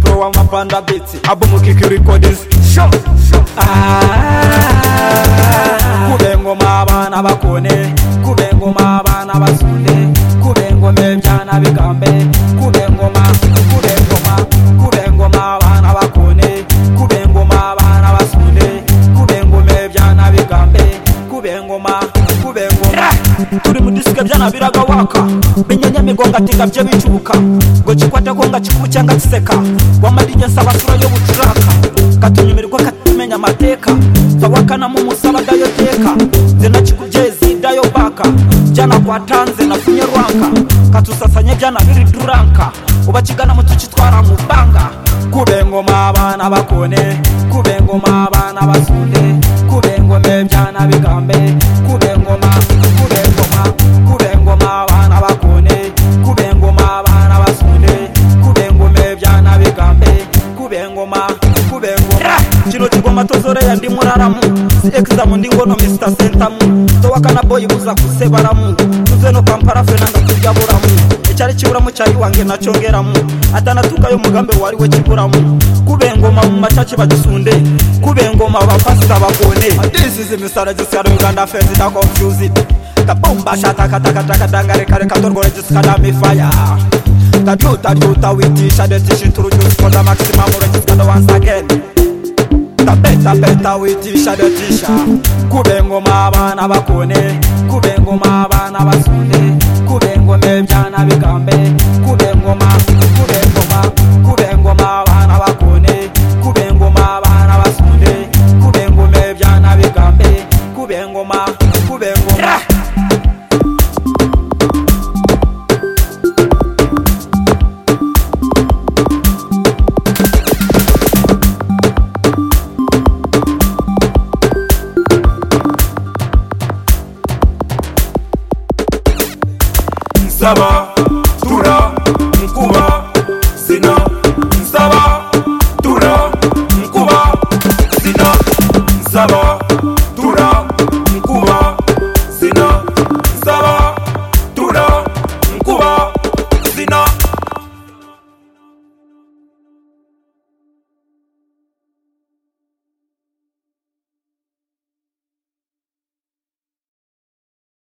Rwanda Beats Album Kiki Recordings Show Ah Kubengoma abana bakone Kubengoma abana basune Kubengoma ebyana bigambe Kubengoma Kubengoma Kubengoma abana bakone Kubengoma abana basune Kubengoma ebyana bigambe Kubengoma Kubengoma turi mu disike byanabiraga waka menya nyamigongo ati ngabye bicubuka ngo kikwate ko ngakikubu cyangwa kiseka wamarije nsaba sura yo bucuraka katunyumirwa katumenya amateka tawakanamu musaraga yo teka nze nakikubye dayo baka jana kwa tanze na kunye rwanka katusasanye byana biri duranka ubakigana mu tukitwara mu banga kube ngoma abana bakone kube ngoma abana basunde kube ngome byana bigambe kube ngoma kube ngoma kube ngoma abana bakone kube ngoma abana basunde kube ngome byana bigambe kube ngoma kube ngoma kino kigoma tozorera ndi muraramu si examu ndi ngono mr sentamu towakana boyi buza kusebaramu tuze no kampara fena ndakuryaburamu icyari kiburamu cyari wange nacongeramu atanatukayo mugambe wari we kiburamu kubengoma mu macaci bagisunde kubengoma abapasita bakone this is misara gisara uganda fence da confused kabomba shata katakataka dangare kare katorgore jiskada mifaya Tajuta juta with each other to introduce for the maximum range kada once again Tapeta peta with each other tisha Kubengo mabana bakone Kubengo mabana basune Kubengo mebjana bikambe Kubengo ma Kubengo ma Kubengo mabana bakone Kubengo mabana basune Kubengo mebjana bikambe Kubengo ma Kubengo ma Saba